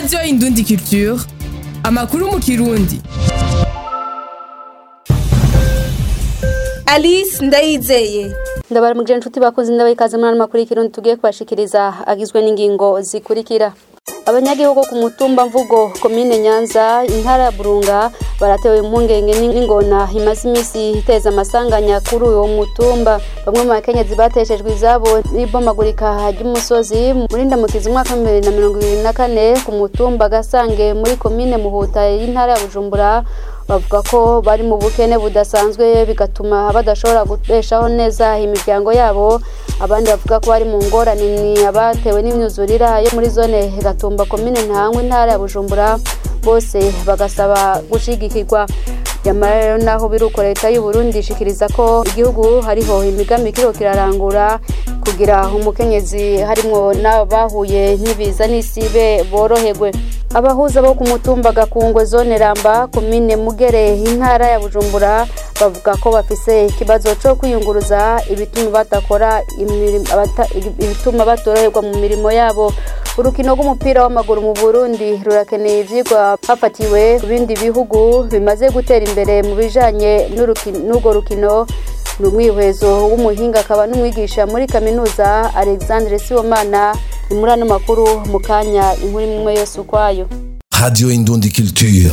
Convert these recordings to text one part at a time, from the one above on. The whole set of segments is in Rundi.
radiyo indundi culture amakuru mu kirundi alice ndayizeye ndabaramuje inshuti bakoze ndabaye ikaze muri ano makuru y'ikirundi tugiye kubashikiriza agizwe n'ingingo zikurikira abanyagihugu ku mutumba mvugo komine nyanza intara ya burunga baratewe impungenge n'ingona imaze iminsi iteza amasanganya kuri uwo mutumba bamwe mu bakenyezi bateshejwe izabo n'ibomagurika ry'umusozi muri ndamukizi umwaka wa bibiri na mirongo ibiri na kane ku mutumba gasange muri komine muhuta y'intara ya bujumbura bavuga ko bari mu bukene budasanzwe bigatuma badashobora guteshaho neza imiryango yabo abandi bavuga ko bari mu ngorane ni abatewe n'imyuzurira yo muri zone gatumba komine ntangwa intara ya bujumbura bose bagasaba gushigikirwa nyamara rero naho biruko leta y'u Burundi ishikiriza ko igihugu hariho imigambi kiriko kirarangura kugira umukenyezi harimwo n'abahuye n'ibiza n'isibe boroherwe abahuza bo ku mutumba gakungwe zone ramba komine mugere intara ya bujumbura bavuga ko bafise ikibazo co kwiyunguruza ibituma badakora ibituma batoroherwa mu mirimo yabo urukino rw'umupira w'amaguru mu burundi rurakeneye ivyigwa hafatiwe ku bindi bihugu bimaze gutera imbere mu bijanye n'urwo rukino ni umwihwezo w'umuhinga akaba n'umwigisha muri kaminuza alexandre sibomana ni muri ano makuru mu kanya inkuru imwe yose ukwayo Radio Indundi Culture.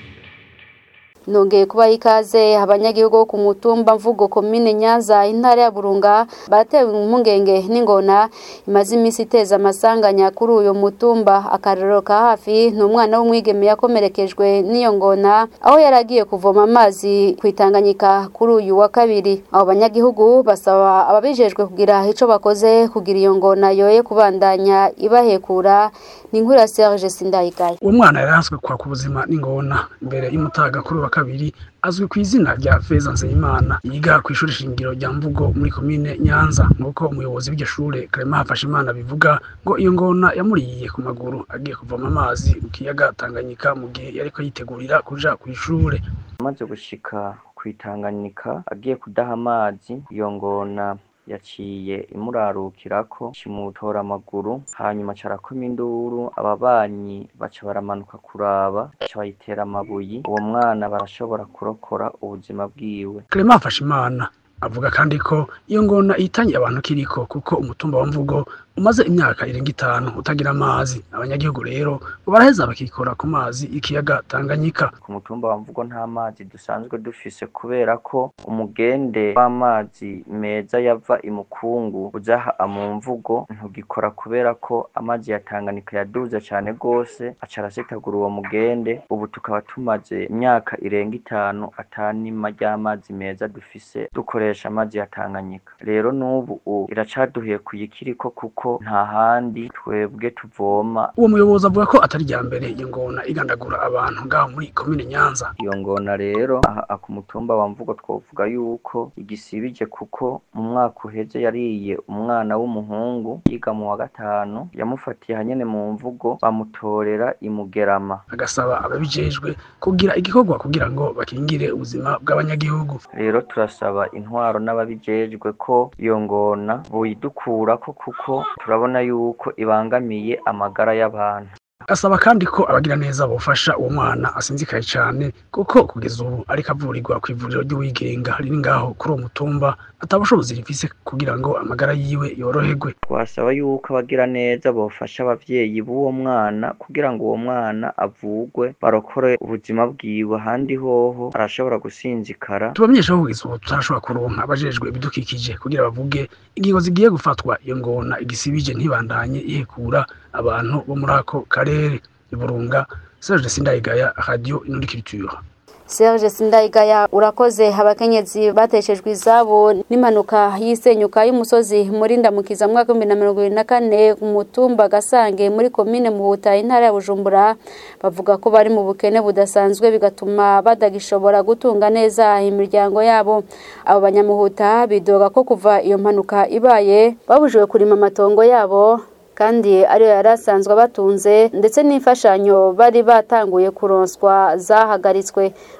nongeye kubaha ikaze abanyagihugu bo ku mutumba mvugo komine nyanza intara ya burunga baratewe impungenge n'ingona imaze iminsi iteza amasanganya kuri uyu mutumba akarero ka hafi ni umwana w'umwigeme yakomerekejwe n'iyo ngona aho yari agiye kuvoma amazi ku itanganyika kuri uyu wa kabiri abo banyagihugu basaba ababijejwe kugira ico bakoze kugira iyo ngona yoye kubandanya ibahekura ni inkuru ya Serge Sindayigaya uwo mwana yari ahaswe kwa ku buzima n'ingona imbere y'umutaga kuri wa kabiri azwi ku izina rya Feza Nzeyimana yiga ku ishuri shingiro rya Mvugo muri komine Nyanza nk'uko umuyobozi w'iryo shure Clement Hafashimana bivuga ngo iyo ngona yamuriye ku maguru agiye kuvoma amazi mu kiyaga Tanganyika mu gihe yariko yitegurira kuja ku ishure amaze gushika ku Tanganyika agiye kudaha amazi iyo ngona yaciye imurarukirako kimutora amaguru hanyuma carakoma induru ababanyi baca baramanuka kuraba baca bayitera amabuyi uwo mwana barashobora kurokora ubuzima bwiwe Clement Hafashimana avuga kandi ko iyo ngona ihitanye abantu kiriko kuko umutumba wa mvugo umaze imyaka irenga itanu utagira amazi abanyagihugu rero ngo baraheza bakikora ku mazi ikiyaga Tanganyika ku mutumba wa mvugo nta mazi dusanzwe dufise kubera ko umugende w'amazi meza yava imukungu uja mu mvugo ntugikora kubera ko amazi ya Tanganyika yaduze cane gose aca arasetagura uwo mugende ubu tukaba tumaze imyaka irenga itanu atanima ry'amazi meza dufise dukoresha amazi ya Tanganyika rero n'ubu iracaduhiye kuyikiriko kuko nta handi twebwe tuvoma uwo muyobozi avuga ko atari rya mbere iyo ngona igandagura abantu ngaho muri komine Nyanza iyo ngona rero aha ku mutumba wa mvugo twovuga yuko igisibije kuko mu mwaka uheze yariye umwana w'umuhungu yiga mu wa gatanu yamufatiye hanyene mu mvugo bamutorera imugerama agasaba ababijejwe kugira igikorwa kugira ngo bakingire ubuzima bw'abanyagihugu rero turasaba intwaro n'ababijejwe ko iyo ngona boyidukurako kuko turabona yuko ibangamiye amagara y'abantu asaba kandi ko abagira neza bofasha uwo mwana asinzikaye cyane kuko kugeza ubu ariko avurirwa ku ivuriro ry'uwigenga riri ngaho kuri uwo mutumba atabushobozi rifise kugira ngo amagara yiwe yoroherwe twasaba yuko abagira neza bofasha abavyeyi b'uwo mwana kugira ngo uwo mwana avugwe barokore ubuzima bwiwe ahandi hoho arashobora gusinzikara tubamenyesha ko kugeza ubu tutarashobora kuronka abajejwe ibidukikije kugira bavuge ingingo zigiye gufatwa iyo ngona igisibije ntibandanye ihekura abantu bo muri ako karere iburunga Serge Sindayigaya Radio Inundi Culture Serge Sindayigaya urakoze abakenyezi bateshejwe izabo n'impanuka y'isenyuka y'umusozi muri ndamukiza mwaka w'ibihumbi na mirongo ibiri na kane ku mutumba Gasange muri komine Muhuta intara ya Bujumbura bavuga ko bari mu bukene budasanzwe bigatuma badagishobora gutunga neza imiryango yabo abo banyamuhuta bidoga ko kuva iyo mpanuka ibaye babujijwe kurima amatongo yabo kandi ariyo yari asanzwe abatunze ndetse n'imfashanyo bari batanguye kuronswa zahagaritswe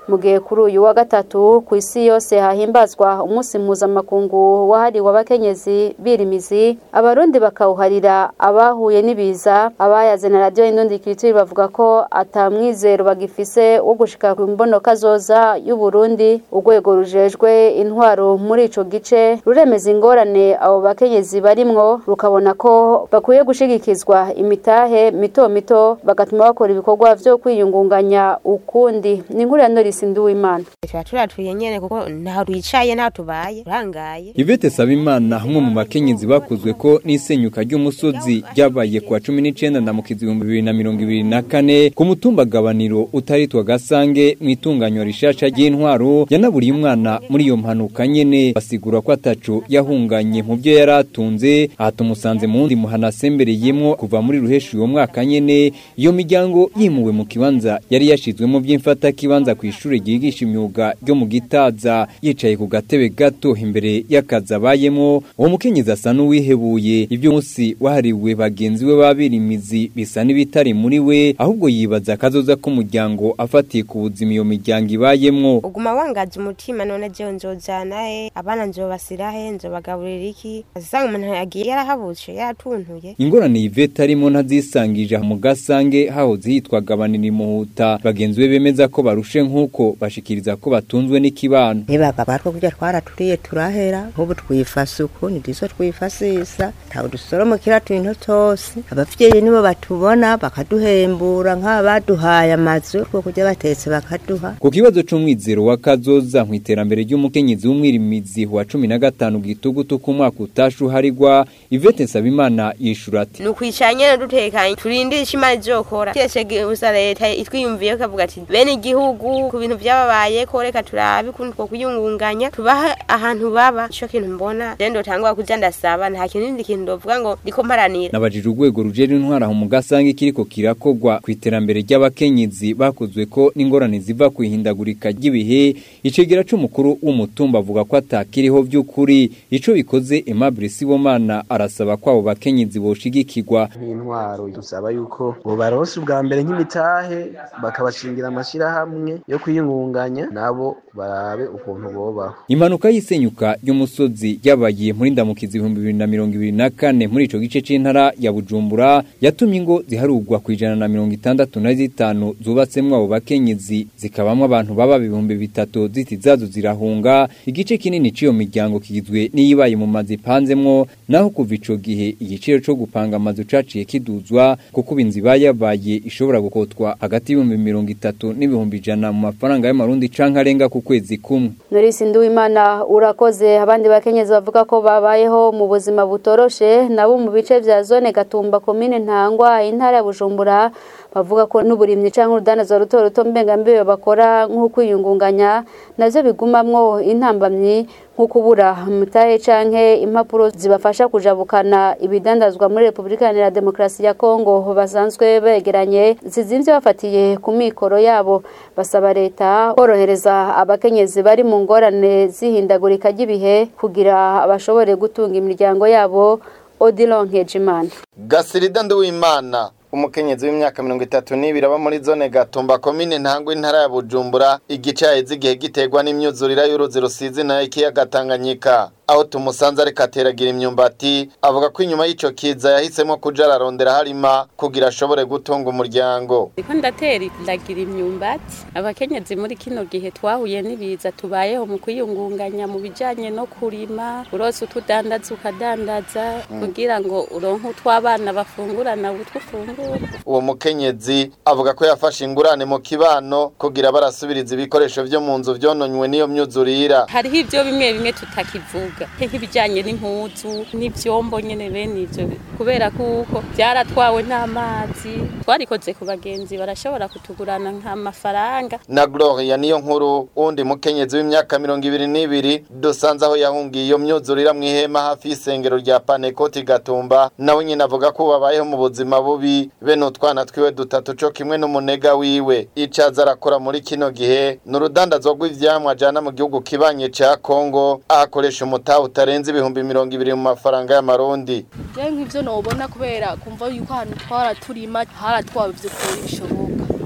mu gihe kuri uyu wa gatatu ku isi yose hahimbazwa umunsi mpuzamakungu wahariwe abakenyezi birimizi abarundi bakawuharira abahuye n'ibiza abayaze na radiyo y'indundi kiritiri bavuga ko atamwizero bagifise wo gushika ku mbonoka zoza y'uburundi urwego rujejwe intwaro muri ico gice ruremeza ingorane abo bakenyezi barimwo rukabona ko bakwiye gushigikizwa imitahe mito mito bagatuma bakora ibikorwa vyo kwiyungunganya ukundi ni inkuru ya norisi nduwimana tuba turatuye nyene kuko ntaho twicaye ntaho tubaye turangaye Yvette Sabimana umwe mu bakenyezi bakuzwe ko n'isenyuka ry'umusozi ryabaye kuwa cumi n'icenda ndamukizi ibihumbi bibiri na mirongo ibiri na kane ku mutumba gabaniro utaritwa gasange mu itunganywa rishasha ry'intwaro yanaburiye umwana muri iyo mpanuka nyene basigura ko ataco yahunganye mu byo yari atunze aha tumusanze mu wundi muhana asembereyemwo kuva muri ruheshi uwo mwaka nyene iyo miryango yimuwe mu kibanza yari yashizwemo by'imfata kibanza ku ishure ryigisha imyuga ryo mu gitaza yicaye ku gatebe gato imbere y'akazi abayemo uwo mukenyezi asa n'uwihebuye ibyo munsi wahariwe bagenzi we babirimizi bisa n'ibitari muri we ahubwo yibaza akazoza k'umuryango afatiye ku buzima iyo miryango ibayemwo uguma wangaza umutima none jewe nzojana he abana nzobasira he nzobagaburira iki asanga umuntu yagiye yarahabutse yaratuntuye ingorane Yvette arimo ntazisangije mu gasange hahoze hitwa gabanira imuhuta bagenzi be bemeza ko barushe nk'uko bashikiriza ko batunzwe n'ikibano nibaga batwo kurya twaraturiye turahera nk'ubu twifasa uku ntiduzo twifasisa ntawe dusoromokera tuntu twose abavyeyi nibo batubona bakaduhembura nk'abaduhaye amazu two kurya batetse bakaduha ku kibazo c'umwizero wa kazoza mu iterambere ry'umukenyezi w'umwirimizi wa cumi na gatanu gitugutu ku mwaka utasha uharigwa Yvette Nsabimana yishura ati ni ukwicara nyene dutekanye turindire ico imana izokora kiretse gusa leta itwiyumviye kavuga ati bene igihugu ku bintu vyababayeko reka turabe ukuntu two kwiyungunganya tubahe ahantu baba ico kintu mbona je ndotangura kuja ndasaba nta kindi kintu ndovuga ngo ndiko mparanira nabajije urwego rujejwe intwara aho mu gasange kiriko kirakogwa ku iterambere ry'abakenyezi bakozwe ko n'ingorane ziva ku ihindagurika ry'ibihe icegera c'umukuru w'umutumba avuga ko atakiriho vy'ukuri ico bikoze Aimable Sibomana arasaba ko abo bakenyezi boshigikirwa nk'intwaro dusaba yuko bobaronse ubwa mbere nk'imitahe bakabashingira amashirahamwe yo kwiyungunganya nabo barabe ukuntu bobaho impanuka y'isenyuka ry'umusozi yabaye muri ndamukizi ibihumbi bibiri na mirongo ibiri na kane muri ico gice c'intara ya Bujumbura yatumye ingo ziharugwa ku ijana na mirongo itandatu na zitanu zubatsemwo abo bakenyezi zikabamwo abantu baba ibihumbi bitatu ziti zazo zirahunga igice kinini c'iyo miryango kigizwe n'iyibaye mu mazu ipanzemwo naho kuva ico gihe igiciro co gupanga amazu caciye kiduzwa kuko ubu inzu ibayabaye ishobora gukotwa hagati y'ibihumbi mirongo itatu n'ibihumbi ijana mu mafaranga y'amarundi canke arenga ku kwezi kumwe Norisi Nduwimana urakoze abandi bakenyezi bavuga ko babayeho mu buzima butoroshe nabo mu bice vya zone Gatumba komine Ntangwa intara ya Bujumbura bavuga ko n'uburimyi canke urudandazo ruto ruto mbengambibe bakora nk'ukwiyungunganya navyo bigumamwo intambamyi nko kubura mutahe canke impapuro zibafasha kujabukana ibidandazwa muri Republika Iharanira Demokarasi ya Kongo basanzwe begeranye zizimvye bafatiye ku mikoro yabo basaba leta korohereza abakenyezi bari mu ngorane zihindagurika ry'ibihe kugira bashobore gutunga imiryango yabo Odilon Nkejimana Gasirida Nduwimana umukenyezi w'imyaka mirongo itatu n'ibiri aba muri zone gatumba komine ntangwa intara ya bujumbura igice yaheze igihe giterwa n'imyuzurira y'uruzi rusizi nayo ikiyaga tanganyika aho tumusanze ariko ateragira imyumbati avuga ko inyuma y'ico kiza yahisemo kuja ararondera harima kugira ashobore gutunga umuryango Ndiko ndatera ndagira imyumbati abakenyezi muri kino gihe twahuye n'ibiza tubayeho mu kwiyungunganya mu bijanye no kurima urose utudandaza ukadandaza kugira ngo uronke utw'abana bafungurana utwufungura uwo mukenyezi avuga ko yafashe ingurane mu kibano kugira barasubiriza ibikoresho vyo mu nzu vyononywe n'iyo myuzurira hariho ivyo bimwe bimwe tutakivuga nk'ibijanye n'impuzu n'ivyombo nyene bene ivyo kubera kuko vyaratwawe n'amazi twarikoze ku bagenzi barashobora kutugurana nk'amafaranga na Gloria niyo nkuru wundi mukenyezi w'imyaka mirongo ibiri n'ibiri dusanze aho yahungiye iyo myuzurira mu ihema hafi y'isengero rya Panekoti Gatumba nawe nyine avuga ko babayeho mu buzima bubi bene utwana twiwe dutatu co kimwe n'umunega wiwe icaza arakora muri kino gihe ni urudandazwa rw'ivyamwa ajana mu gihugu kibanye ca Kongo ahakoresha umutaha utarenze ibihumbi mirongo ibiri mu mafaranga y'amarundi je nk'ivyo nobona kubera kumva yuko ahantu twara turima haratwawe vy'ukuri bishoboka ubu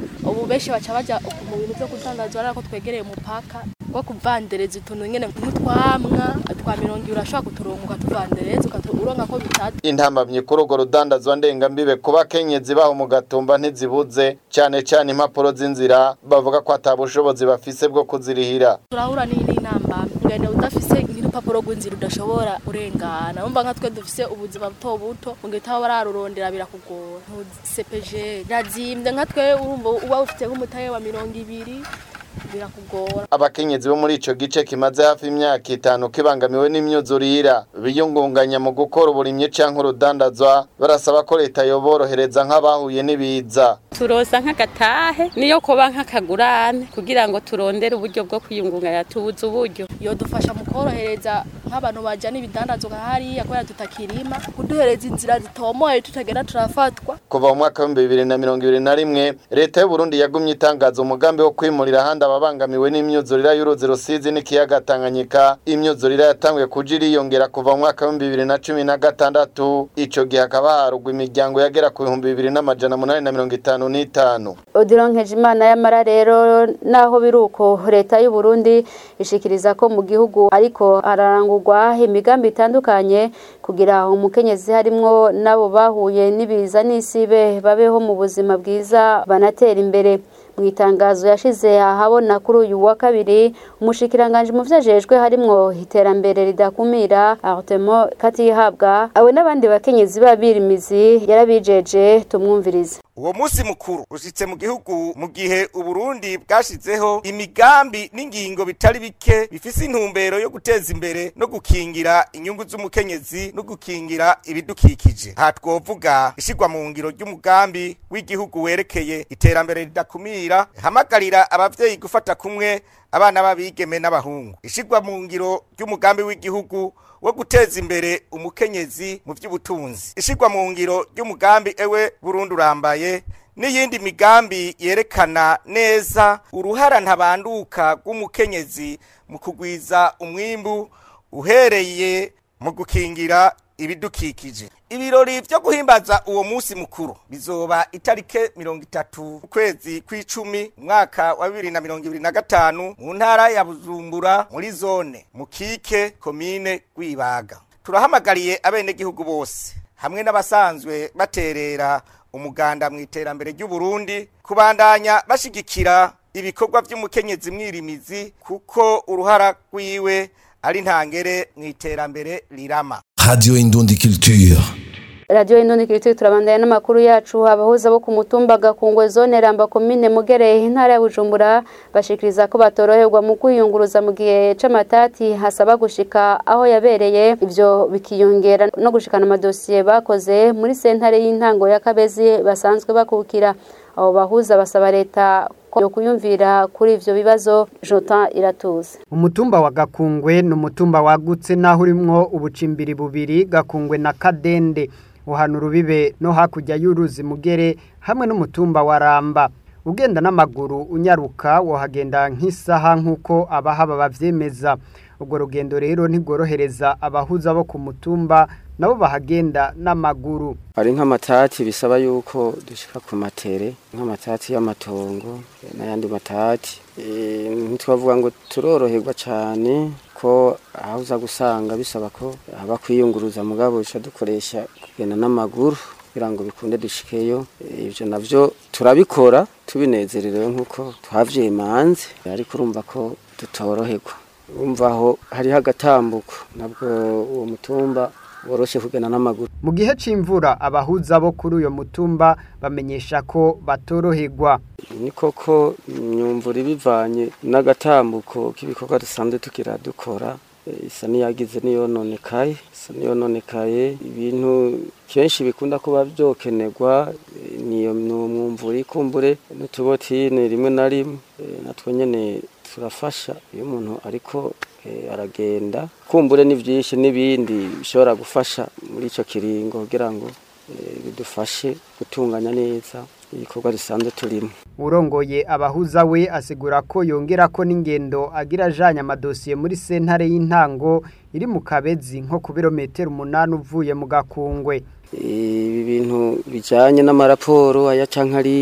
ubu benshi baca baja mu bintu vyo kudandaza ariko twegereye umupaka wo kuvandereza utuntu nyene nk'utwamwa twa mirongo ibiri urashobora kuturonka ukatuvandereza ukaturonka ko bitatu intambamyi kuri urwo rudandazwa ndengambibe ku bakenyezi baho mu gatumba ntizibuze cyane cyane impapuro z'inzira bavuga ko ata bushobozi bafise bwo kuzirihira turahura n'inamba ngene udafise nk'urupapuro rw'inzira udashobora urengana umva nka twe dufise ubuzima buto buto mu gihe utaba bararurondera birakugora sepeje razimvye nka twe urumva uba ufite nk'umutahe wa mirongo ibiri birakugora abakenyezi bo muri ico gice kimaze hafi imyaka itanu kibangamiwe n'imyuzurira biyungunganya mu gukora uburimyi canke urudandazwa barasaba ko leta yoborohereza nk'abahuye n'ibiza turosa nk'agatahe niyo kuba nk'akagurane kugira ngo turondere uburyo bwo kwiyungunganya tubuze uburyo yodufasha mu korohereza nk'abantu bajana ibidandazwa nka hariya kubera tutakirima kuduhereza inzira zitomoye tutagenda turafatwa kuva mu mwaka w'ibihumbi bibiri na mirongo ibiri na rimwe leta y'uburundi yagumye itangaza umugambi wo kwimurira ahandi ababangamiwe n'imyuzurira y'uruzi rusizi n'ikiyaga tanganyika imyuzurira yatanguye kuja iriyongera kuva mu mwaka w'ibihumbi bibiri na cumi na gatandatu ico gihe hakaba harugwa imiryango yagera ku bihumbi bibiri n'amajana munani na mirongo itanu n'itanu Odilon Nkejimana yamara rero naho biruko leta y'u Burundi ishikiriza ko mu gihugu ariko hararangurwa imigambi itandukanye kugira umukenyezi harimwo nabo bahuye n'ibiza n'isibe babeho mu buzima bwiza banatera imbere mu itangazo yashize ahabona kuri uyu wa kabiri umushikiranganje mu vyajejwe harimwo iterambere ridakumira Artemo Katihabwa awe n'abandi bakenyezi babirimizi yarabijeje tumwumvirize uwo munsi mukuru ushitse mu gihugu mu gihe uburundi bwashizeho imigambi n'ingingo bitari bike bifise intumbero yo guteza imbere no gukingira inyungu z'umukenyezi no gukingira ibidukikije aha twovuga ishirwa mu ngiro ry'umugambi w'igihugu werekeye iterambere ridakumira hamagarira abavyeyi gufata kumwe abana b'abigeme n'abahungu ishirwa mu ngiro ry'umugambi w'igihugu wo guteza imbere umukenyezi mu by'ubutunzi ishirwa mu ngiro ry'umugambi ewe Burundi urambaye n'iyindi migambi yerekana neza uruhara ntabanduka rw'umukenyezi mu kugwiza umwimbu uhereye mu gukingira ibidukikije ibirori vyo guhimbaza uwo munsi mukuru bizoba itarike mirongo itatu ukwezi kw'icumi umwaka wa bibiri na mirongo ibiri na gatanu mu ntara ya bujumbura muri zone mukike komine rwibaga turahamagariye abenegihugu bose hamwe n'abasanzwe baterera umuganda mu iterambere ry'uburundi kubandanya bashigikira ibikorwa vy'umukenyezi mwirimizi kuko uruhara rwiwe ari ntangere mu iterambere rirama Radio Indundi Culture. Radio Indundi Culture turabandanya n'amakuru yacu abahuza bo ku mutumba gakungwe zone Ramba komine Mugere intara ya Bujumbura bashikiriza ko batoroherwa mu kwiyunguruza mu gihe c'amatati hasaba gushika aho yabereye ivyo bikiyongera no gushikana amadosiye bakoze muri sentare y'intango ya Kabezi basanzwe bakukira abo bahuza basaba leta yo kuyumvira kuri ivyo bibazo Jotin iratuze umutumba wa Gakungwe ni umutumba wagutse naho urimwo ubucimbiri bubiri Gakungwe na Kadende uhana urubibe no hakurya y'uruzi mugere hamwe n'umutumba wa Ramba ugenda n'amaguru unyaruka wohagenda nk'isaha nk'uko abahaba bavyemeza ubwo rugendo rero ntigorohereza abahuza bo ku mutumba nabo bahagenda n'amaguru hari nk'amatati bisaba yuko dushika ku matere nk'amatati y'amatongo n'ayandi matati ntitwavuga ngo turoroherwa cyane ko aho uza gusanga bisaba ko haba kwiyunguruza mugabo duca dukoresha kugenda n'amaguru kugira ngo bikunde dushikeyo ibyo navyo turabikora tubinezererewe nk'uko twavyemanze ariko urumva ko tutoroherwa urumva aho hariho agatambuko nabwo uwo mutumba woroshe kugenda n'amaguru mu gihe c'imvura abahuza bo kuri uyo mutumba bamenyesha ko batoroherwa ni koko imyumvura ibivanye n'agatambuko k'ibikorwa dusanzwe tukira dukora isa niyagize niyononekaye isa niyononekaye ibintu kenshi bikunda kuba byokenerwa niyo mwumvura ikumbure n'utubotine rimwe na rimwe natwo nyene turafasha iyo umuntu ariko aragenda kumbure ni byinshi n'ibindi bishobora gufasha muri icyo kiringo kugira ngo bidufashe gutunganya neza ibikorwa dusanzwe turimo urongoye abahuza we asigura ko yongera ko n'ingendo agira ajanye amadosiye muri sentare y'intango iri mu kabezi nko ku birometero umunani uvuye mu gakungwe ibi bintu bijanye n'amaraporo aya canke ariya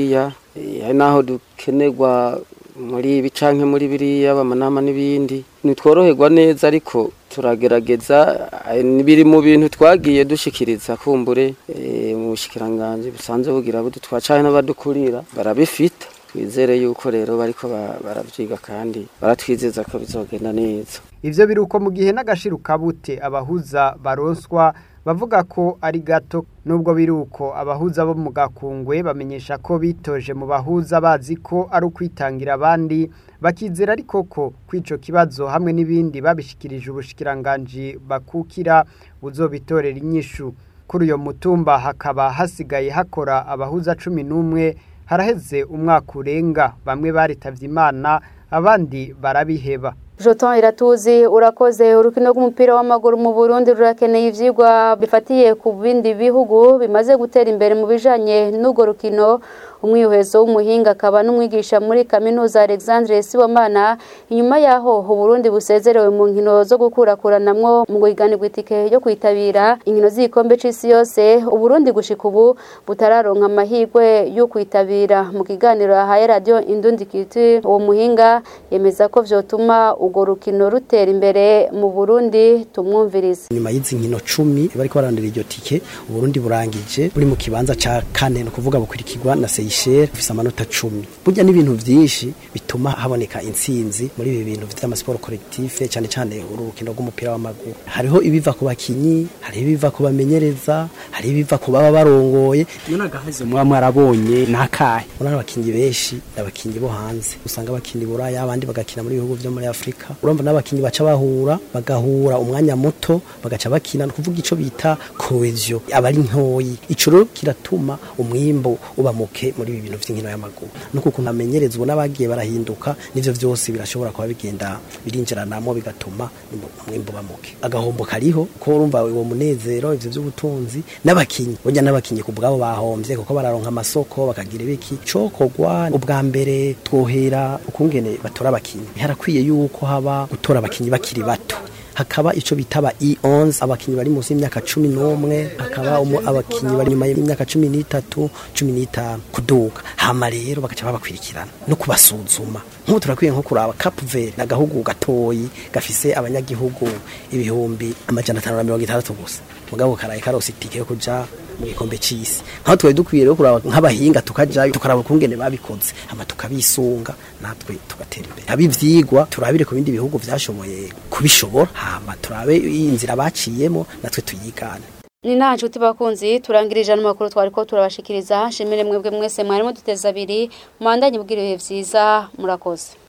Eh, hari naho dukenerwa muri ibi canke muri biriya bamanama n'ibindi ntitworoherwa neza ariko turagerageza eh, biri mu bintu twagiye dushikiriza kumbure eh, mu bushikiranganje busanzwe bugira budutwara canke n'abadukurira barabifita twizere yuko rero bariko ba- baravyiga kandi baratwizeza ko bizogenda neza ivyo biri uko mu gihe n'agashiru kabute abahuza baronswa bavuga ko ari gato nubwo biri uko abahuza bo mu gakungwe bamenyesha ko bitoje mu bahuza bazi ko ari ukwitangira abandi bakizera ariko ko kw'ico kibazo hamwe n'ibindi babishikirije ubushikiranganji bakukira buzobitorera inyishu kuri uyo mutumba hakaba hasigaye hakora abahuza cumi n'umwe haraheze umwaka urenga bamwe baritavye imana abandi barabiheba Joton iratuzi urakoze urukino rw'umupira w'amaguru mu Burundi rurakeneye ivyigwa bifatiye ku bindi bihugu bimaze gutera imbere mu bijanye n'ugo rukino umwihwezo w'umuhinga akaba n'umwigisha muri kaminuza Alexandre Sibomana inyuma yaho Burundi busezerewe mu nkino zo gukurakuranamwo mu guhiganirwa itike yo kwitabira inkino z'igikombe c'isi yose Uburundi gushika ubu butararonka amahirwe yo kwitabira mu kiganiro yahaye radio Indundi Culture uwo muhinga yemeza ko vyotuma urwo rukino rutera imbere mu Burundi tumwumvirize nyuma y'izi nkino cumi bariko barandira iryo tike uburundi burangije buri mu kibanza ca kane ni ukuvuga bukurikirwa na seyisheri bufise amanota cumi burya n'ibintu vyinshi bituma haboneka intsinzi muri ibi bintu vy'amasiporo kolektife cane cane uru rukino rw'umupira w'amaguru hariho ibiva ku bakinyi hariho ibiva ku bamenyereza hariho ibiva ku baba barongoye iyo nagahaze muba mwarabonye nakahe urabona abakinyi benshi abakinyi bo hanze usanga bakina i buraya abandi bagakina muri bihugu vyo muri afurika urumva n'abakinyi baca bahura bagahura umwanya muto bagaca bakina ni ukuvuga ico bita cohesion aba ari ntoyi ico rero kiratuma umwimbo uba muke muri ibi bintu vy'inkino y'amaguru nuko ukuntu amenyerezwa n'abagiye barahinduka nivyo vyose birashobora kuba bigenda birinjiranamo bigatuma umwimbo uba muke agahombo kariho ko urumva uwo munezero ivyo vy'ubutunzi n'abakinyi burya n'abakinyi ku bwabo bahomvye kuko bararonka amasoko bakagira ibiki cokogwa ubwa mbere twohera ukungene batora abakinyi harakwiye yuko haba gutora abakinyi bakiri bato hakaba ico bitaba E11 abakinyi bari munsi y'imyaka 11 hakaba umu abakinyi bari nyuma y'imyaka 13 15 kuduga hama rero bagaca babakwirikirana no kubasuzuma nk'ubu turakwiye nko kuraba Cap Verde nagahugu gatoyi gafise abanyagihugu ibihumbi amajana 560 gusa mugabo karaye karosi itike yo kuja mu gikombe c'isi nkaho twari dukwiye rero kuraba nk'abahinga tukajayo tukaraba ukungene babikoze hama tukabisunga natwe tugatera imbere haba ivyigwa turabire ku bindi bihugu vyashoboye kubishobora hama turabe inzira baciyemo natwe tuyigane ni nta nshuti bakunzi turangirije ano makuru twari ko turabashikiriza nshimire mwebwe mwese mwarimo duteza abiri mubandanye bw'irihe vyiza murakoze